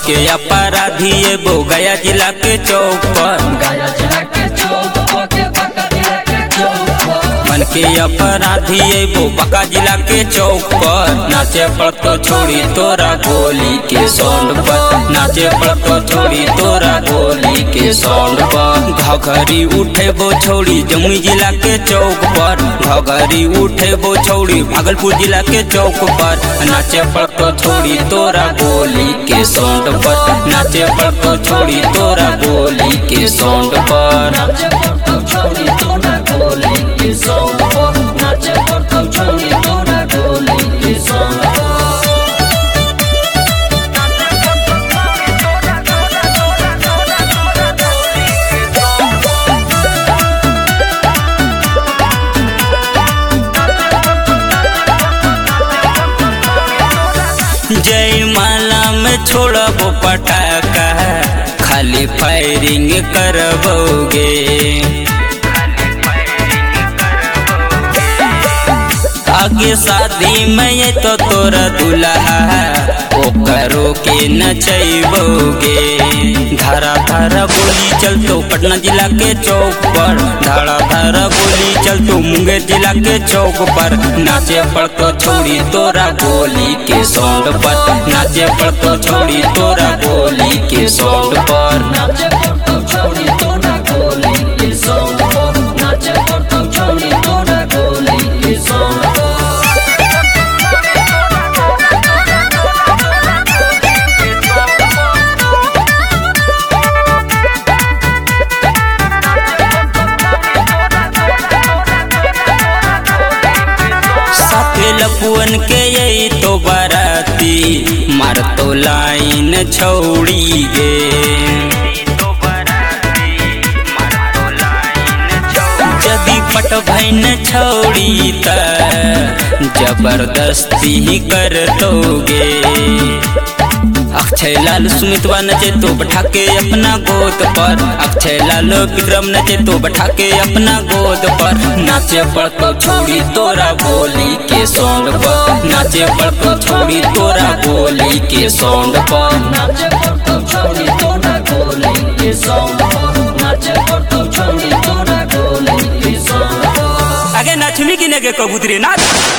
के अपराधी एगो गया जिला के चौक पर गया जिला के चौक के बका जिला के चौक मन के अपराधी एगो बका जिला के चौक पर नाचे पड़तो छोड़ी तोरा गोली के साउंड पर नाचे पड़तो छोड़ी तोरा गोली के साउंड पर घघरी उठे वो छोड़ी जमुई जिला के चौक पर घघरी उठे वो छोड़ी भागलपुर जिला के चौक पर नाचे पड़तो छोड़ी तोरा गोली के साउंड पर नाचे पड़तो छोड़ी तोरा गोली के साउंड पर नाचे पड़तो छोड़ी तोरा गोली के साउंड पर नाचे पड़तो छोड़ी तोरा गोली के साउंड पर जय माला में छोड़बो पटाखा खाली फायरिंग करबोगे आगे शादी में ये तो तोरा दुल्हा ओकरो के नचैबोगे धारा धारा गोली चलतो पटना जिला के चौक पर धारा धारा गोली चलतो मुंगेर जिला के चौक पर नाचे पड़तो छोड़ी तोरा गोली के साउंड पर नाचे पड़तो छोड़ी तोरा गोली के साउंड पर नाचे पड़तो छोड़ी तोरा गोली के साउंड पर नाचे पड़तो छोड़ी तोरा गोली के साउंड पर साथे लपुअन के यही तो बाराती मार तो लाइन छौड़ी गे जदी पट भैन छौड़ी त जबरदस्ती ही कर दोगे अक्षय लाल सुमितवा नचे तो बैठा के अपना गोद पर अक्षय लाल विक्रम नचे तो बैठा के अपना गोद पर नाचे पड़तो छोड़ी तोरा गोली के साउंड पर नाचे पड़तो छोड़ी तोरा गोली के साउंड पर नाचे पड़तो छोड़ी तोरा गोली के साउंड पर नाचे पड़तो छोड़ी तोरा गोली के साउंड पर आगे नाचमी की नगे कबूतरी नाच